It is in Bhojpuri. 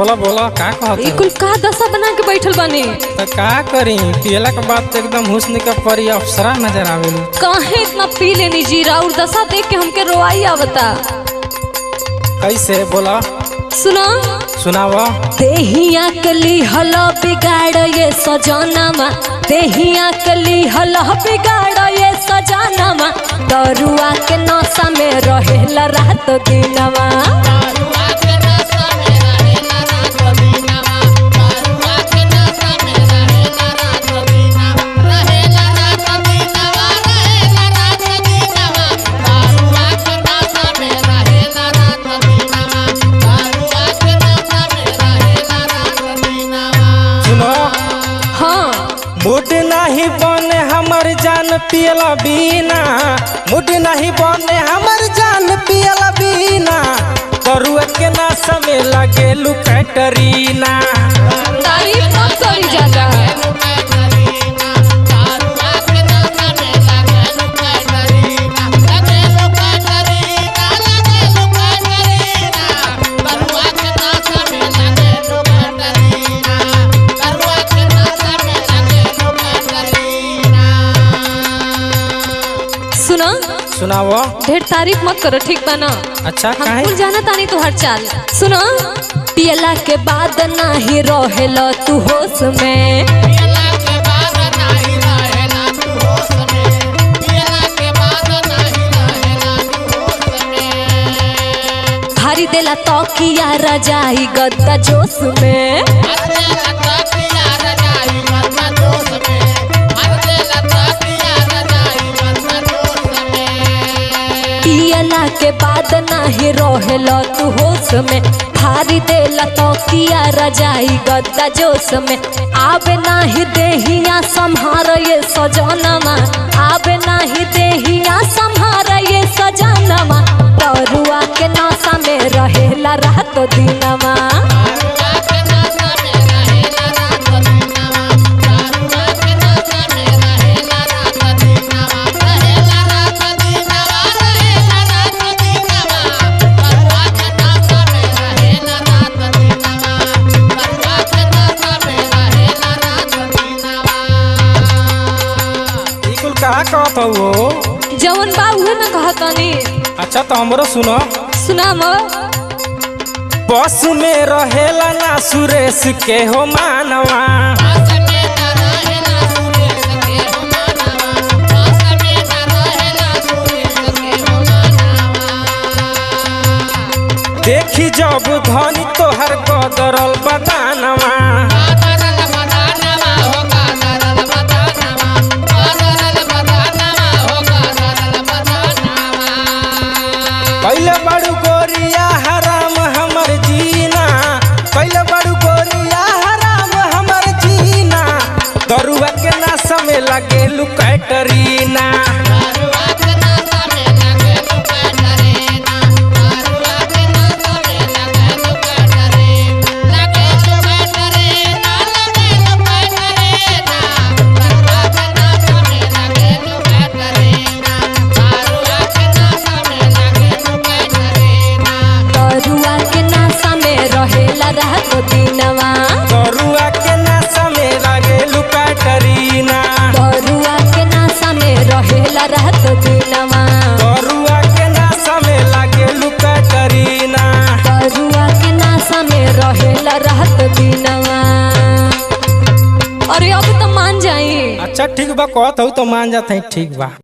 बोला बोला का कहत ई कुल का दशा बना के बैठल बानी तो का करी पियला के बाद तो एकदम हुस्न के परी अप्सरा नजर आवेलू काहे इतना पी लेनी जीरा और दशा देख के हमके रोआई आवता कैसे बोला सुना सुनाव देहिया कली हल बिगाड़ ये सजनामा देहिया कली हल बिगाड़ ये सजनामा दरुआ के नशा में रहेला रात दिनवा सुनो हाँ मुड नहीं बने हमर जान पियला बीना मुड नहीं बने हमर जान पियला बीना करुआ के ना समय लगे लुकटरीना तारीफ मत करी ज्यादा सुना सुनाव ढेर तारीफ मत करो ठीक बा ना अच्छा हम काहे कुल जाना तानी तो हर चाल सुनो पियला के बाद नाही रहेल तू होश में भारी देला तकिया रजाई गद्दा जोश में पियला के बाद नाही रहेल तू होश में भारी देला तकिया रजाई गद्दा जोश में आवे नाही देहिया संहार ये सजनमा आवे नाही देहिया संहार ये सजनमा तरुआ के नशा में रहेला रात दिनमा ई कुल का कहत हो जवन बा उहे न कहतनी अच्छा तो हमरो सुनो सुनाम बस में रहेला ना सुरेश के हो मानवा देखी जब धनी तोहर कदरल बदानवा पहले बड़ू गोरिया हराम हमर जीना पहले बड़ू गोरिया हराम हमर जीना दरुआ के ना समय लगे लुकैटरीना तरुआ के नशा में रहेला रात दिनवा दरुआ के ना समय लगे लुकैटरीना तरुआ के नशा में रहेला रात दिनवा दरुआ के ना समय लगे लुकैटरीना तरुआ के नशा में रहेला रात दिनवा अरे अब तो मान जाई अच्छा ठीक बा कहत हो तो मान जाते ठीक बा